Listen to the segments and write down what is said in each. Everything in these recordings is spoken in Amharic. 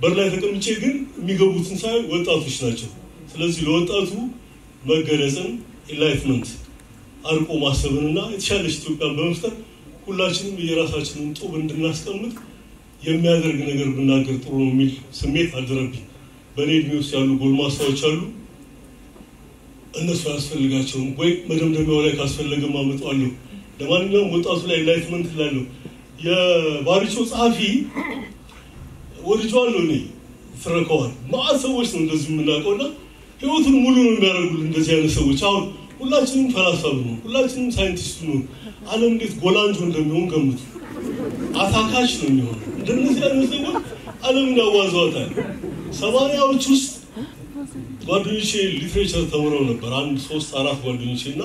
በር ላይ ተቀምጬ ግን የሚገቡትን ሳይ ወጣቶች ናቸው። ስለዚህ ለወጣቱ መገለጽን ኢንላይትመንት አርቆ ማሰብንና የተሻለች ኢትዮጵያን በመፍጠር ሁላችንም የራሳችንን ጡብ እንድናስቀምጥ የሚያደርግ ነገር ብናገር ጥሩ ነው የሚል ስሜት አደረብኝ። በእኔ እድሜ ውስጥ ያሉ ጎልማሳዎች አሉ። እነሱ አያስፈልጋቸውም ወይ መደምደሚያው ላይ ካስፈለገ አመጣዋለሁ። ለማንኛውም ወጣቱ ላይ ኢንላይትመንት እላለሁ። የባሪቾ ጸሐፊ ወድጀዋለሁ እኔ ትረከዋል። ማዕት ሰዎች ነው እንደዚህ የምናውቀው እና ህይወቱን ሙሉ ነው የሚያደርጉልን እንደዚህ አይነት ሰዎች። አሁን ሁላችንም ፈላስፋ ነው፣ ሁላችንም ሳይንቲስት ነው። ዓለም እንዴት ጎላንጆ እንደሚሆን ገምቱ። አታካች ነው የሚሆነው። እንደነዚህ አይነት ሰዎች ዓለምን ያዋዘዋታል። ሰማንያዎች ውስጥ ጓደኞቼ ሊትሬቸር ተምረው ነበር። አንድ ሶስት አራት ጓደኞቼ እና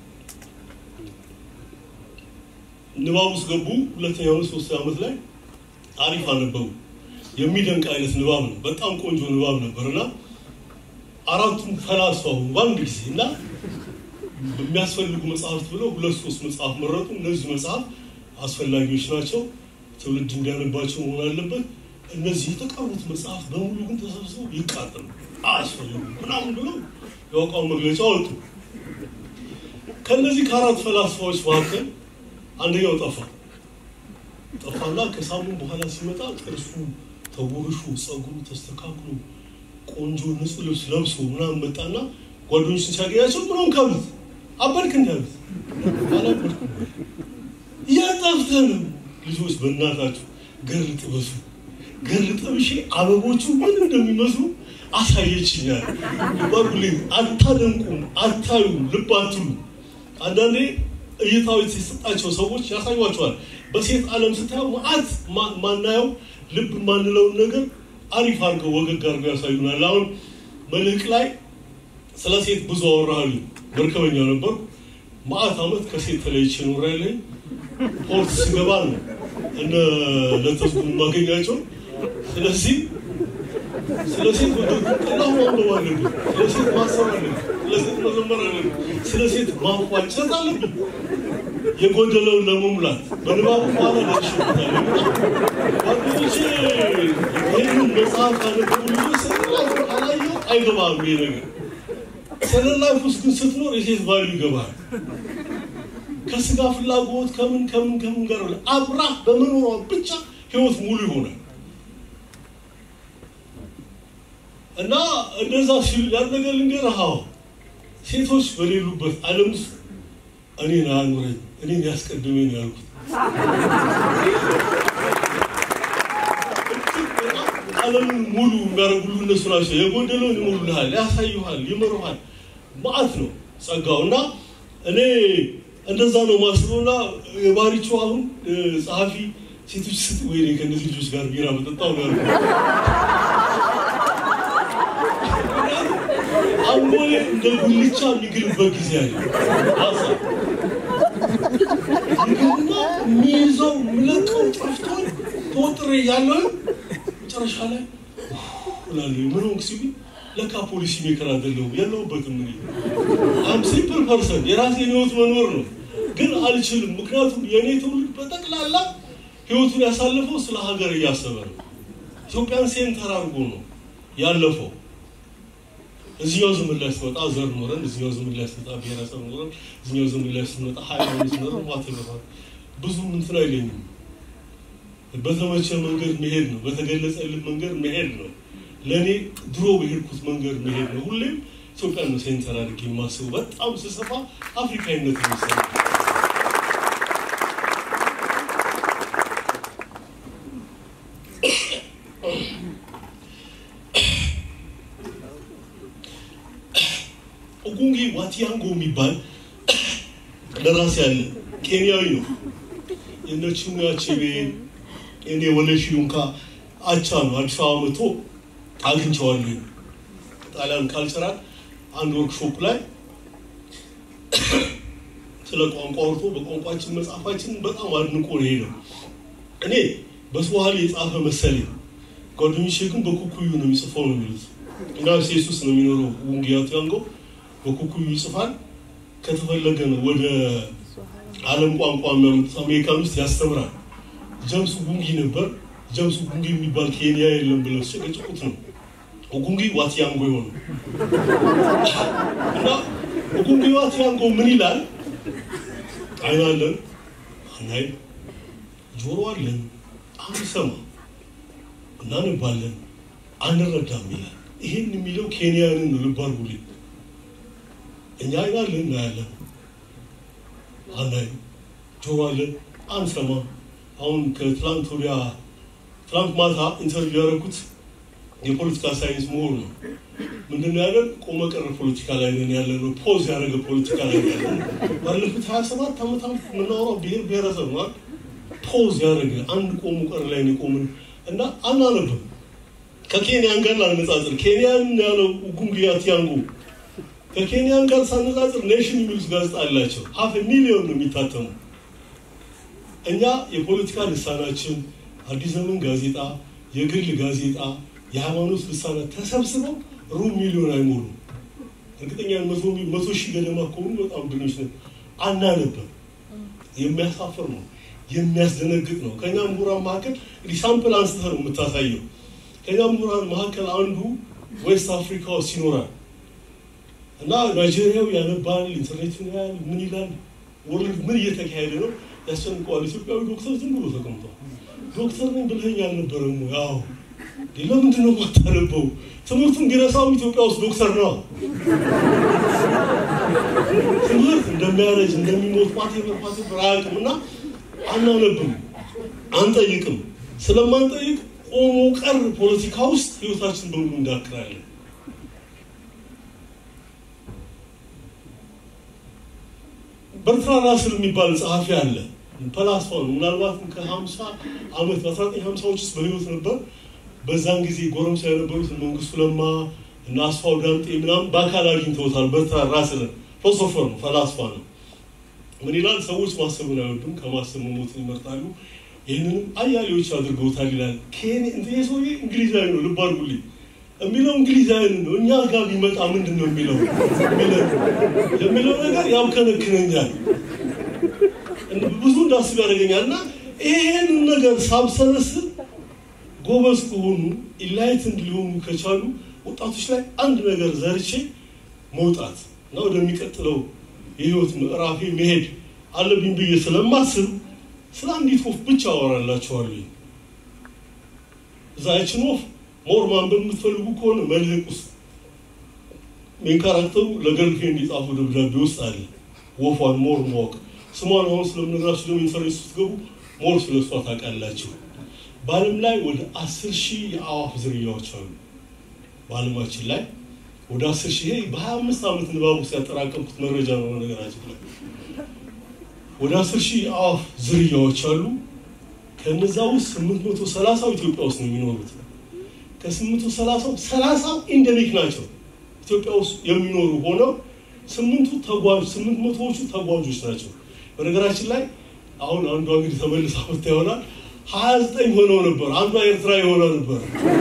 ንባብ ውስጥ ገቡ። ሁለተኛ ዓመት ሶስተኛ ዓመት ላይ አሪፍ አነበቡ። የሚደንቅ አይነት ንባብ ነው። በጣም ቆንጆ ንባብ ነበር እና አራቱም ፈላስፋ ሆኑ በአንድ ጊዜ እና በሚያስፈልጉ መጽሐፍት ብለው ሁለት ሶስት መጽሐፍ መረጡ። እነዚህ መጽሐፍ አስፈላጊዎች ናቸው፣ ትውልድ እንዲያነባቸው መሆን አለበት። እነዚህ የተቀሩት መጽሐፍ በሙሉ ግን ተሰብስበው ይቃጠሉ አያስፈልጉም ምናምን ብለው የአቋም መግለጫ ወጡ። ከእነዚህ ከአራት ፈላስፋዎች መካከል አንደኛው ጠፋ ጠፋና ከሳምንት በኋላ ሲመጣ ጥርሱ ተቦርሹ፣ ጸጉሩ ተስተካክሎ ቆንጆ ንጹህ ልብስ ለብሶ ምናምን መጣና ጓደኞችን ሲያገኛቸው ምናምን ካሉት አበድክ እንዳሉት አላበድኩም። እያጣፍተህ ነው ልጆች በእናታችሁ ገር ጥበሱ ገር ጥብሼ አበቦቹ ምን እንደሚመስሉ አሳየችኛል። ባጉልኝ አታደንቁም፣ አታዩም፣ ልብ አትሉ። አንዳንዴ እይታዊ የሰጣቸው ሰዎች ያሳዩቸዋል። በሴት ዓለም ስታየው ማአት ማናየው ልብ የማንለውን ነገር አሪፍ አድርገው ወገግ አድርገው ያሳዩናል። አሁን መልህቅ ላይ ስለ ሴት ብዙ አወራሉ። መርከበኛ ነበር። ማአት ዓመት ከሴት ተለይቼ ኖሬያለሁ። ፖርት ስገባ ነው እነ ለተስጉ የማገኛቸው። ስለዚህ ስለ ሴት ቀላሁ ማንበብ አለብን። ስለ ሴት ማሰብ አለብን። ስለ ሴት መዘመር አለብን። ስለ ሴት ማንቋጨት አለብን። የጎደለውን ለመሙላት በንባቡ በኋላ ደርሽበታል። ጓደኞቼ ይህንን መጽሐፍ አነበቡ ልጆች ስላይፍ አላየው አይገባም። ይሄ ነገር ስለ ላይፍ ውስጥ ግን ስትኖር የሴት ባሉ ይገባል። ከስጋ ፍላጎት ከምን ከምን ከምን ጋር አብራ በመኖሯ ብቻ ህይወት ሙሉ ይሆናል። እና እንደዛ ሲሉ ያን ነገር ልንገርህ፣ አዎ ሴቶች በሌሉበት ዓለም ውስጥ እኔን አያኑረኝ እኔን ያስቀድመኝ ያልኩት ዓለምን ሙሉ የሚያደርጉሉ እነሱ ናቸው። የጎደለውን ይሞሉልሃል፣ ያሳዩሃል፣ ይመሩሃል። ማዕት ነው ጸጋው እና እኔ እንደዛ ነው ማስበው እና የባሪቹ አሁን ጸሐፊ ሴቶች ስጥ ወይ ከእነዚህ ልጆች ጋር ቢራ መጠጣው ነው ያልኩት። አንጎሌ እንደ ጉልቻ የሚግልበት ጊዜ አለ። አሳ ይገርና የሚይዘው የምለቀው ጠፍቶኝ ተወጥሬ ያለው መጨረሻ ላይ ላለ ምን ሆንክ ሲሉኝ ለካ ፖሊሲ ሜከር አይደለሁም የለሁበትም። እኔ አም ሲምፕል ፐርሰን የራሴን ህይወት መኖር ነው፣ ግን አልችልም። ምክንያቱም የእኔ ትውልድ በጠቅላላ ህይወቱን ያሳለፈው ስለ ሀገር እያሰበ ነው። ኢትዮጵያን ሴንተር አድርጎ ነው ያለፈው። እዚኛው ዘመን ላይ ስትመጣ ዘር ኖረን፣ እዚኛው ዘመን ላይ ስትመጣ ብሔረሰብ ኖረን፣ እዚኛው ዘመን ላይ ስትመጣ ሃይማኖት ኖረን ማተገፋት ብዙ እንትን አይለኝም። በተመቸ መንገድ መሄድ ነው፣ በተገለጸልን መንገድ መሄድ ነው። ለእኔ ድሮ በሄድኩት መንገድ መሄድ ነው። ሁሌም ኢትዮጵያን ነው ሴንተር አድርጌ የማስበው። በጣም ስሰፋ አፍሪካዊነት ነው የሚሰማው። ኦጉንጌ ዋቲያንጎ የሚባል ደራሲ ያለ ኬንያዊ ነው። የነ ቺሙያ አቼቤ እኔ ወለሺ ዩንካ አቻ ነው። አዲስ አበባ መጥቶ አግኝቼዋለሁ። ጣሊያን ካልቸራል አንድ ወርክሾፕ ላይ ስለ ቋንቋ አውርቶ በቋንቋችን መጽሐፋችን በጣም አድንቆ ነው ሄደው። እኔ በስዋሂሊ የጻፈ መሰለኝ፣ ጓደኞቼ ግን በኩኩዩ ነው የሚጽፈው ነው የሚሉት። ዩናይትድ ስቴትስ ውስጥ ነው የሚኖረው ውንጊያ ቲያንጎ በኩኩዩ ይጽፋል። ከተፈለገ ነው ወደ ዓለም ቋንቋ የሚያመጡት አሜሪካን ውስጥ ያስተምራል። ጀምስ ውንጊ ነበር ጀምስ ኦጉንጌ የሚባል ኬንያ የለም ብለው ሲጨቀጭቁት ነው ኦጉንጌ ዋትያንጎ የሆነ እና ኦጉንጌ ዋትያንጎ ምን ይላል? አይን አለን አናይ፣ ጆሮ አለን አንሰማ፣ እናንባለን አንረዳም ይላል። ይሄን የሚለው ኬንያንን ነው። ልብ አድርጉልኝ። እኛ አይን አለን እናያለን፣ አናይ፣ ጆሮ አለን አንሰማ። አሁን ከትላንት ወዲያ ትላንት ማታ ኢንተርቪው ያደረኩት የፖለቲካ ሳይንስ ምሁር ነው። ምንድነው ያለን? ቆመ ቀረ ፖለቲካ ላይ ነን ያለ ነው። ፖዝ ያደረገ ፖለቲካ ላይ ያለ ነው። ባለፉት ሀያ ሰባት ዓመታት የምናወራው ብሔር ብሔረሰብ ነው። ፖዝ ያደረገ አንድ ቆሙ ቀር ላይ ነው የቆምን እና አናነብም። ከኬንያን ጋር ላነጻጽር፣ ኬንያን ያለው ኡጉንጌ አቲያንጎ ከኬንያን ጋር ሳነጻጽር ኔሽን የሚሉት ጋዜጣ አላቸው። ሀፍ ሚሊዮን ነው የሚታተሙ። እኛ የፖለቲካ ልሳናችን አዲስ ዘመን ጋዜጣ፣ የግል ጋዜጣ፣ የሃይማኖት ልሳናት ተሰብስበው ሩብ ሚሊዮን አይሞሉም። እርግጠኛ መቶ ሺህ ገደማ ከሆኑ በጣም ብኖች ነው። አናነብም። የሚያሳፍር ነው፣ የሚያስደነግጥ ነው። ከኛ ምሁራን መካከል እንግዲህ ሳምፕል አንስተህ ነው የምታሳየው። ከኛ ምሁራን መካከል አንዱ ዌስት አፍሪካ ውስጥ ይኖራል እና ናይጄሪያው ያነባል፣ ኢንተርኔትን ያያል፣ ምን ይላል፣ ወርልድ ምን እየተካሄደ ነው ያስጨንቀዋል። ኢትዮጵያዊ ዶክተር ዝም ብሎ ተቀምጧል። ዶክተር ነኝ ብለኸኝ አልነበረም? ያው ለምንድን ነው የማታነበው? ትምህርቱን ቢረሳውም ኢትዮጵያ ውስጥ ዶክተር ነው። ትምህርት እንደሚያረጅ እንደሚሞት ፓቴበር ፓቴበር አያውቅም እና አናነብም፣ አንጠይቅም። ስለማንጠይቅ ቆሞ ቀር ፖለቲካ ውስጥ ህይወታችን በሙሉ እንዳክራለን። በርትራ ራስል የሚባል ጸሐፊ አለ። ፈላስፋ ነው። ምናልባትም ከሀምሳ ዓመት በአስራ ዘጠኝ ሀምሳዎች ውስጥ በህይወት ነበር። በዛን ጊዜ ጎረምሳ የነበሩት መንግስቱ ለማ እና አስፋው ዳምጤ ምናምን በአካል አግኝተውታል። በርትራ ራስልን ፊሎሶፈር ነው፣ ፈላስፋ ነው። ምን ይላል? ሰዎች ማሰብን አይወዱም፣ ከማሰብ መሞትን ይመርጣሉ። ይህንንም አያሌዎች አድርገውታል ይላል። ይህ ሰውዬ እንግሊዛዊ ነው። ልብ አድርጉልኝ የሚለው እንግሊዛዊ ነው። እኛ ጋር ቢመጣ ምንድን ነው የሚለው የሚለው ነገር ያብከነክነኛል፣ ብዙ እንዳስብ ያደርገኛል። እና ይሄንን ነገር ሳብሰለስል ጎበዝ ከሆኑ ኢላይትንድ ሊሆኑ ከቻሉ ወጣቶች ላይ አንድ ነገር ዘርቼ መውጣት እና ወደሚቀጥለው የህይወት ምዕራፌ መሄድ አለብኝ ብዬ ስለማስብ ስለ አንዲት ወፍ ብቻ አወራላችኋለሁ። እዛ ያችን ወፍ ሞር ማንበብ የምትፈልጉ ከሆነ መልህቅ ውስጥ ሜን ካራክተሩ ለገርልፍሬንድ የጻፈው ደብዳቤ ውስጥ አለ። ወፏን ሞር ማወቅ ስሟን አሁን ስለምነግራችሁ ደግሞ ኢንተርኔት ስትገቡ ሞር ስለ እሷ ታውቃላችሁ። በዓለም ላይ ወደ አስር ሺህ የአዋፍ ዝርያዎች አሉ። በዓለማችን ላይ ወደ አስር ሺህ ይሄ በሀያ አምስት ዓመት ንባብ ውስጥ ያጠራቀምኩት መረጃ ነው። ነገራችን ላይ ወደ አስር ሺህ የአዋፍ ዝርያዎች አሉ። ከነዛ ውስጥ ስምንት መቶ ሰላሳው ኢትዮጵያ ውስጥ ነው የሚኖሩት። ከስምንት መቶ ሰላሳው ሰላሳው ኢንደሚክ ናቸው ኢትዮጵያ ውስጥ የሚኖሩ ሆነው ስምንቱ ተጓዥ ስምንት መቶዎቹ ተጓዦች ናቸው። በነገራችን ላይ አሁን አንዷ እንግዲህ ተመልሳ መታ ይሆናል ሀያ ዘጠኝ ሆነው ነበር። አንዷ ኤርትራ የሆነ ነበር።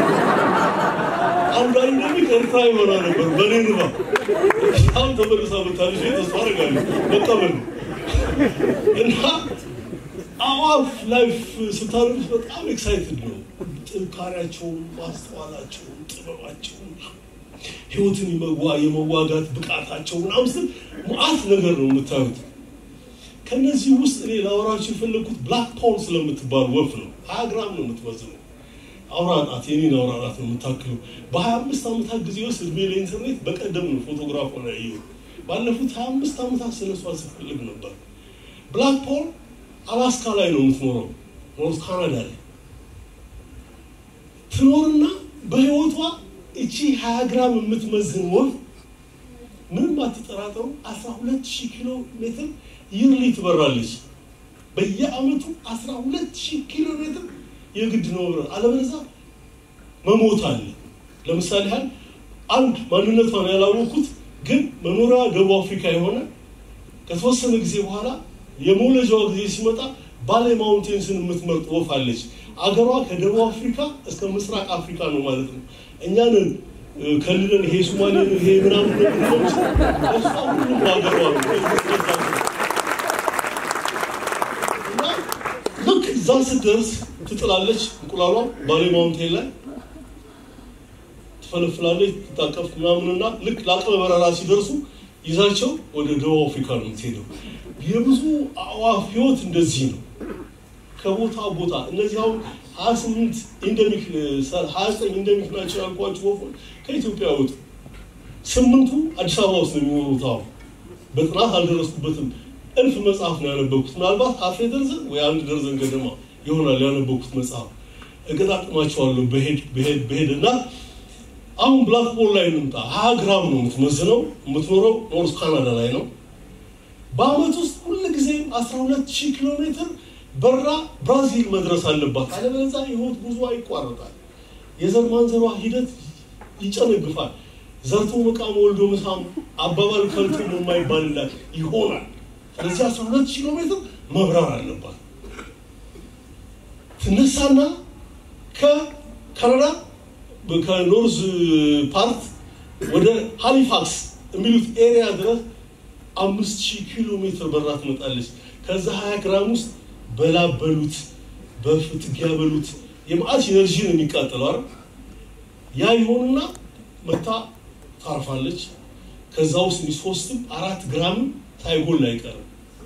አንዷ ኢንደሚክ ኤርትራ የሆነ ነበር። በኔ ንባ አሁን ተመልሳ መታለች። ተስፋ አደርጋለሁ መቀበል እና አዋፍ ላይፍ ስታነቡት በጣም ኤክሳይትድ ነው። ጥንካሬያቸውን፣ ማስተዋላቸውን፣ ጥበባቸውን፣ ህይወትን የመዋጋት ብቃታቸው ምናምን ስል መዓት ነገር ነው የምታዩት። ከነዚህ ውስጥ እኔ ላወራችሁ የፈለግኩት ብላክ ፖል ስለምትባል ወፍ ነው። ሀያ ግራም ነው የምትመዝነው። አውራ ጣት የኔን አውራ ጣት ነው የምታክለው። በሀያ አምስት ዓመታት ጊዜ ውስጥ እድሜ ለኢንተርኔት በቀደም ነው ፎቶግራፍ ሆነ ያየሁ። ባለፉት ሀያ አምስት ዓመታት ስለሷ ስፈልግ ነበር። ብላክ ፖል አላስካ ላይ ነው የምትኖረው፣ ኖርት ካናዳ ላይ ትኖርና በህይወቷ እቺ ሀያ ግራም የምትመዝን ወፍ ምንም አትጠራጠሩ አስራ ሁለት ሺህ ኪሎ ሜትር ይርሊ ትበራለች። በየአመቱ አስራ ሁለት ሺህ ኪሎ ሜትር የግድ ነው መብረር፣ አለበለዚያ መሞት አለ። ለምሳሌ ያህል አንድ ማንነቷን ያላወቅኩት ግን መኖሪያ ደቡብ አፍሪካ የሆነ ከተወሰነ ጊዜ በኋላ የመውለጃዋ ጊዜ ሲመጣ ባሌ ማውንቴንስን የምትመርጥ ወፍ አለች። አገሯ ከደቡብ አፍሪካ እስከ ምስራቅ አፍሪካ ነው ማለት ነው። እኛንን ከልለን ይሄ ሶማሌ ይሄ ምናምን እሷ ሁሉም አገሯ ነው። ልክ እዛ ስትደርስ ትጥላለች። እንቁላሏ ባሌ ማውንቴን ላይ ትፈለፍላለች፣ ትታቀፍ ምናምንና ልክ ለአቅመ በረራ ሲደርሱ ይዛቸው ወደ ደቡብ አፍሪካ ነው የምትሄደው። የብዙ አዕዋፍ ህይወት እንደዚህ ነው። ከቦታ ቦታ እነዚህ አሁን ሀያ ስምንት ኢንደሚክ ሀያ ዘጠኝ ኢንደሚክ ናቸው ያልኳቸው ወፎች ከኢትዮጵያ ወጡ። ስምንቱ አዲስ አበባ ውስጥ ነው የሚኖሩት። አሁን በጥናት አልደረስኩበትም። እልፍ መጽሐፍ ነው ያነበብኩት። ምናልባት ሀፌ ደርዘን ወይ አንድ ደርዘን ገደማ ይሆናል ያነበብኩት መጽሐፍ። እገጣጥማቸዋለሁ በሄድ በሄድ በሄድ እና አሁን ብላክ ቦል ላይ እንምጣ። ሀያ ግራም ነው የምትመዝነው። የምትኖረው ኖርዝ ካናዳ ላይ ነው። በአመት ውስጥ ሁል ጊዜ አስራ ሁለት ሺህ ኪሎ ሜትር በራ ብራዚል መድረስ አለባት። አለበለዚያ የህይወት ጉዞ ይቋረጣል። የዘር ማንዘሯ ሂደት ይጨነግፋል። ዘርቶ መቃም ወልዶ መሳም አባባል ከንቱ የማይባልላት ይሆናል። ስለዚህ አስራ ሁለት ኪሎ ሜትር መብረር አለባት። ትነሳና ከካናዳ ከኖርዝ ፓርት ወደ ሃሊፋክስ የሚሉት ኤሪያ ድረስ አምስት ሺህ ኪሎ ሜትር በራ ትመጣለች። ከዛ ሀያ ግራም ውስጥ በላብ በሉት በፍትጊያ በሉት የመዓት ኢነርጂ ነው የሚቃጠለው አይደል? ያ ይሆንና መታ ታርፋለች። ከዛ ውስጥ ሶስትም አራት ግራም ሳይጎል አይቀርም።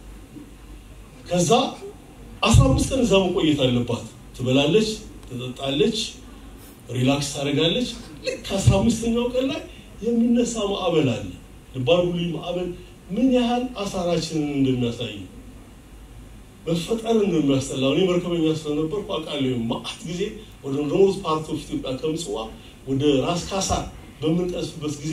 ከዛ አስራ አምስት ቀን እዛ መቆየት አለባት። ትበላለች፣ ትጠጣለች፣ ሪላክስ ታደርጋለች። ልክ ከአስራ አምስተኛው ቀን ላይ የሚነሳ ማዕበል አለ። ልባር ሁሉ ማዕበል ምን ያህል አሳራችንን እንደሚያሳይ መፈጠርን ነው የሚያስጠላው። እኔ መርከበኛ ስለነበርኩ አውቃለሁ። ማአት ጊዜ ወደ ኖርዝ ፓርት ኦፍ ኢትዮጵያ ከምጽዋ ወደ ራስ ካሳ በምንቀስፍበት ጊዜ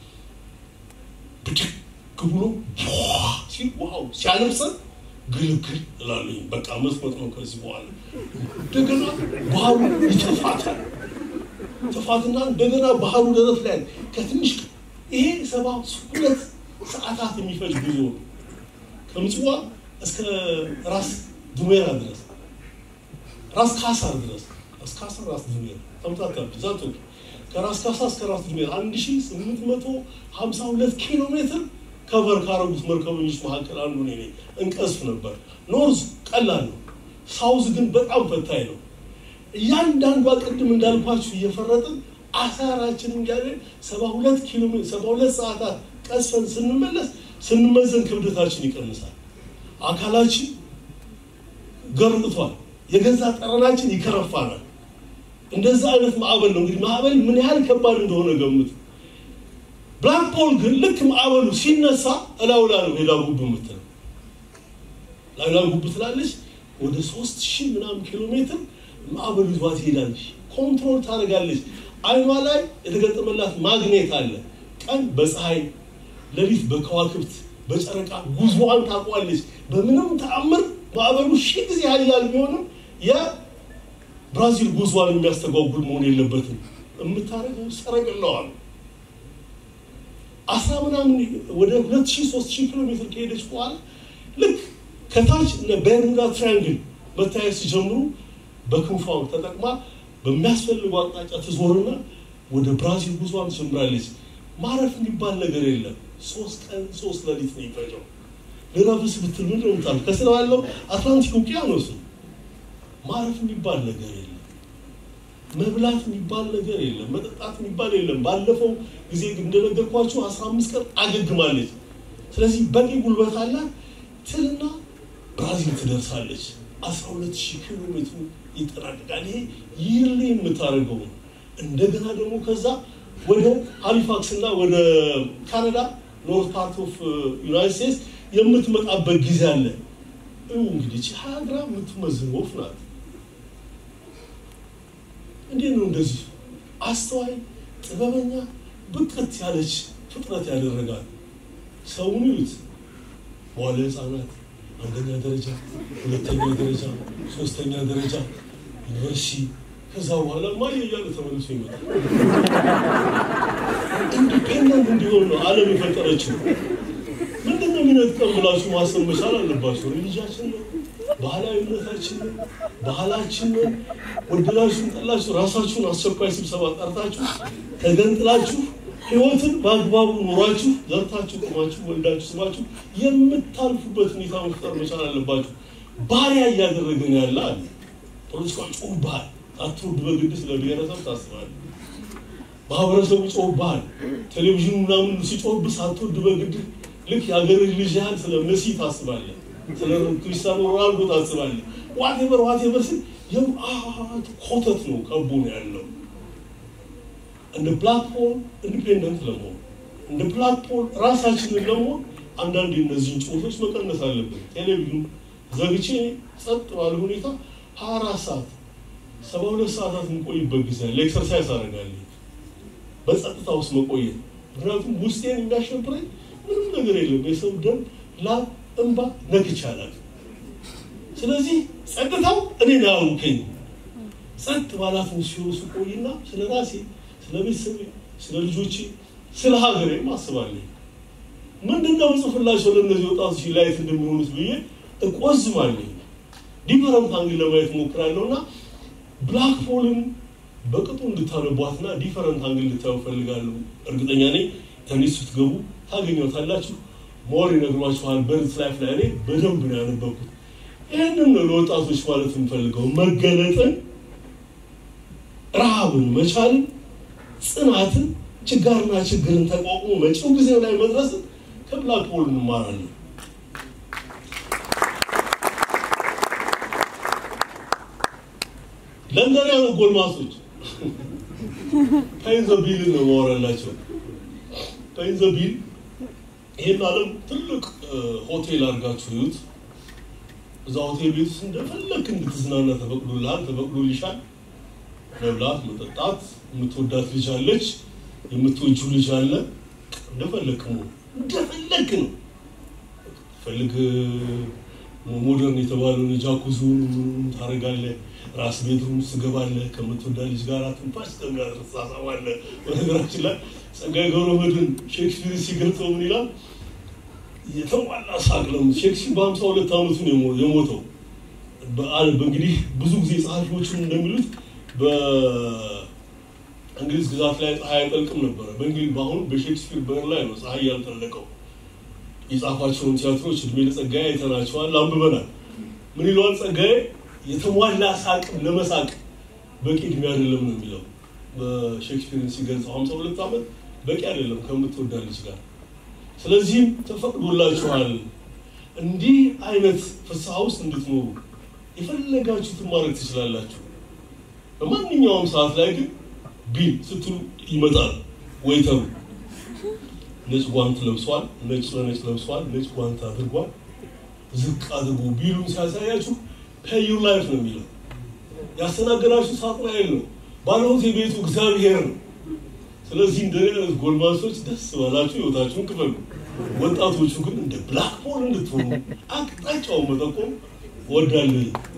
ብድግ ብሎ ሲል ዋው ሲያለብሰን ግልግል እላለኝ። በቃ መስመጥ ነው ከዚህ በኋላ እንደገና ባህሩ ይተፋታል። ተፋትና እንደገና ባህሩ ደረት ላይ ከትንሽ ይሄ ሰባ ሁለት ሰዓታት የሚፈጅ ጉዞ ነው ከምጽዋ እስከ ራስ ዱሜራ ድረስ ራስ ካሳር ድረስ ራስ ካሳር ራስ ዱሜራ ተምታታለች። ዛቶ ከራስ ካሳ እስከ ራስ ዱሜራ አንድ ሺ ስምንት መቶ ሀምሳ ሁለት ኪሎ ሜትር ከቨር ካረጉት መርከበኞች መካከል አንዱ እኔ ነኝ። እንቀስፍ ነበር። ኖርዝ ቀላል ነው፣ ሳውዝ ግን በጣም ፈታኝ ነው። እያንዳንዷ ቅድም እንዳልኳችሁ እየፈረጥን አሳራችንን እያለ ሰባ ሁለት ኪሎ ሰባ ሁለት ሰዓታት ቀስፈን ስንመለስ ስንመዘን ክብደታችን ይቀንሳል። አካላችን ገርጥቷል። የገዛ ጠረናችን ይከረፋናል። እንደዛ አይነት ማዕበል ነው። እንግዲህ ማዕበል ምን ያህል ከባድ እንደሆነ ገምቱ። ብላክ ፖል ግን ልክ ማዕበሉ ሲነሳ እላውላ ነው ሄዳ ጉብ የምትለው ላይላ ጉብ ትላለች። ወደ ሶስት ሺህ ምናምን ኪሎ ሜትር ማዕበሉ ይዟት ትሄዳለች። ኮንትሮል ታደርጋለች። አይኗ ላይ የተገጠመላት ማግኔት አለ። ቀን በፀሐይ ሌሊት በከዋክብት በጨረቃ ጉዞዋን ታውቋለች። በምንም ተአምር ማዕበሉ ሺህ ጊዜ ኃያል ቢሆንም የብራዚል ጉዞዋን የሚያስተጓጉል መሆን የለበትም። የምታደርገው ሰረገላዋል አስራ ምናምን ወደ ሁለት ሺህ ሶስት ሺህ ኪሎ ሜትር ከሄደች በኋላ ልክ ከታች በርሙዳ ትራያንግል መታየት ሲጀምሩ በክንፏ ተጠቅማ በሚያስፈልጉ አቅጣጫ ትዞርና ወደ ብራዚል ጉዞዋን ትጀምራለች። ማረፍ የሚባል ነገር የለም። ሶስት ቀን ሶስት ሌሊት ነው የሚፈጀው። ልረፍስ ብትል ምንድን ነው የምታልፍ? ከስር ባለው አትላንቲክ ውቅያኖስ ማረፍ የሚባል ነገር የለም። መብላት የሚባል ነገር የለም። መጠጣት የሚባል የለም። ባለፈው ጊዜ እንደነገርኳችሁ አስራ አምስት ቀን አገግማለች። ስለዚህ በቂ ጉልበት አላት። ትልና ብራዚል ትደርሳለች። አስራ ሁለት ሺህ ኪሎ ሜትሩ ይጠናቀቃል። ይሄ ይርሊ የምታደርገው ነው። እንደገና ደግሞ ከዛ ወደ ሃሊፋክስ እና ወደ ካናዳ ኖርት ፓርት ኦፍ ዩናይት ስቴትስ የምትመጣበት ጊዜ አለ። እንግዲህ ሀያ ግራም የምትመዝን ወፍ ናት። እንዴት ነው እንደዚህ አስተዋይ፣ ጥበበኛ፣ ብቅት ያለች ፍጥረት ያደረጋል? ሰውን ይዩት። መዋለ ህፃናት አንደኛ ደረጃ፣ ሁለተኛ ደረጃ፣ ሶስተኛ ደረጃ ዩኒቨርሲቲ ከዛ በኋላ ማየ እያለ ተመልሶ ይመጣል። ኢንዲፔንደንት እንዲሆን ነው ዓለም የፈጠረችው። ምንድን ነው የሚነጥቀም ብላችሁ ማሰብ መቻል አለባቸው። ሪሊጃችን ነው፣ ባህላዊ እምነታችን ነው፣ ባህላችን ነው። ወደዳችሁን ጠላችሁ ራሳችሁን አስቸኳይ ስብሰባ ጠርታችሁ ተገንጥላችሁ ህይወትን በአግባቡ ኖሯችሁ ዘርታችሁ ቁማችሁ ወልዳችሁ ስማችሁ የምታልፉበት ሁኔታ መፍጠር መቻል አለባችሁ። ባሪያ እያደረገን ያለ አለ ፖለቲካ ጮህብሃል። አትወድ በግድ ስለ ብሔረሰብ ታስባለህ። ማህበረሰቡ ጮህብሃል። ቴሌቪዥኑ ምናምን ሲጮህብህ ሳትወድ በግድ ልክ የሀገር ልጅ ያህል ስለ መሲ ታስባለህ፣ ስለ ክሪስቲያኖ ሮናልዶ ታስባለህ። ዋቴቨር ዋቴቨር ስል የውአት ኮተት ነው ከቦ ነው ያለው። እንደ ፕላትፎርም ኢንዲፔንደንት ለመሆን እንደ ፕላትፎርም ራሳችንን ለመሆን አንዳንድ እነዚህን ጩኸቶች መቀነስ አለብን። ቴሌቪዥን ዘግቼ ጸጥ ባለ ሁኔታ ሀያ አራት ሰዓት ሰባ ሁለት ሰዓታት የምቆይበት ጊዜ አለ። ኤክሰርሳይዝ አደርጋለሁ በጸጥታ ውስጥ መቆየት። ምክንያቱም ውስጤን የሚያሸብረኝ ምንም ነገር የለም። የሰው ደም፣ ላብ፣ እንባ ነክቼ አላውቅም። ስለዚህ ጸጥታው እኔን አያውከኝ። ጸጥ ባላት ሲሆኑ ስቆይና ስለ ራሴ፣ ስለ ቤተሰቤ፣ ስለ ልጆቼ፣ ስለ ሀገሬ አስባለሁ። ምንድነው ጽፍላቸው ለእነዚህ ወጣቶች ላይት እንደሚሆኑት ብዬ እቆዝማለሁ። ዲፈረንት አንግል ለማየት ሞክራለሁ እና ብላክ ሆልን በቅጡ እንድታነቧትና ዲፈረንት አንግል እንድታዩ ፈልጋለሁ። እርግጠኛ ነኝ ተኒስ ስትገቡ ታገኘታላችሁ። ሞር ይነግሯችኋል። በርት ላይፍ ላይ እኔ በደንብ ነው ያነበብኩት። ይህንን ነው ለወጣቶች ማለት የምፈልገው፣ መገለጥን፣ ረሃብን፣ መቻልን፣ ጽናትን፣ ችጋርና ችግርን ተቋቁሞ መጪው ጊዜ ላይ መድረስን ከብላክ ሆል እንማራለን። ለንደናውያን ጎልማሶች ፓይን ዘ ቢልን ነው ማወራላቸው። ፓይን ዘ ቢል ይህን ዓለም ትልቅ ሆቴል አድርጋችሁ ይዩት። እዛ ሆቴል ቤት ውስጥ እንደፈለክ እንድትዝናና ተፈቅዶልሃል፣ ተፈቅዶልሻል። መብላት፣ መጠጣት፣ የምትወዳት ልጅ አለች፣ የምትወጁ ልጅ አለ። እንደፈለክ ነው፣ እንደፈለክ ነው። ፈልግ ሞደርን የተባለውን ጃኩዙን ታደርጋለህ። ራስ ቤድሩም ትገባለህ። ከምትወዳ ልጅ ጋር ትንፋሽ ተሳሳባለህ። በነገራችን ላይ ጸጋዬ ገብረመድኅን ሼክስፒር ሲገልጸው ምን ይላል? የተሟላ ሳቅ ነው። ሼክስፒር በሀምሳ ሁለት ዓመቱ ነው የሞተው። እንግዲህ ብዙ ጊዜ ጸሐፊዎችም እንደሚሉት በእንግሊዝ ግዛት ላይ ፀሐይ አይጠልቅም ነበረ። በእንግሊዝ በአሁኑ በሼክስፒር በር ላይ ነው ፀሐይ ያልጠለቀው። የጻፋቸውን ቲያትሮች እድሜ ለጸጋዬ አይተናቸዋል፣ አንብበናል። ምን ይለዋል ጸጋዬ? የተሟላ ሳቅ ለመሳቅ በቂ እድሜ አይደለም ነው የሚለው በሼክስፒርን ሲገልጸው። ሀምሳ ሁለት ዓመት በቂ አይደለም ከምትወዳ ልጅ ጋር። ስለዚህም ተፈቅዶላችኋል እንዲህ አይነት ፍስሐ ውስጥ እንድትኖሩ የፈለጋችሁትን ማድረግ ትችላላችሁ። በማንኛውም ሰዓት ላይ ግን ቢል ስትሉ ይመጣል ወይተሩ ነጭ ጓንት ለብሷል፣ ነጭ ለነጭ ለብሷል፣ ነጭ ጓንት አድርጓል። ዝቅ አድርጎ ቢሉን ሲያሳያችሁ ፔይ ዩር ላይፍ ነው የሚለው። ያስተናገዳችሁ ሳጥናኤል ነው፣ ባለቤት የቤቱ እግዚአብሔር ነው። ስለዚህ እንደኔ አይነት ጎልማሶች ደስ ባላችሁ ህይወታችሁን ክፈሉ። ወጣቶቹ ግን እንደ ብላክ ሆል እንድትሆኑ አቅጣጫውን መጠቆም እወዳለሁ።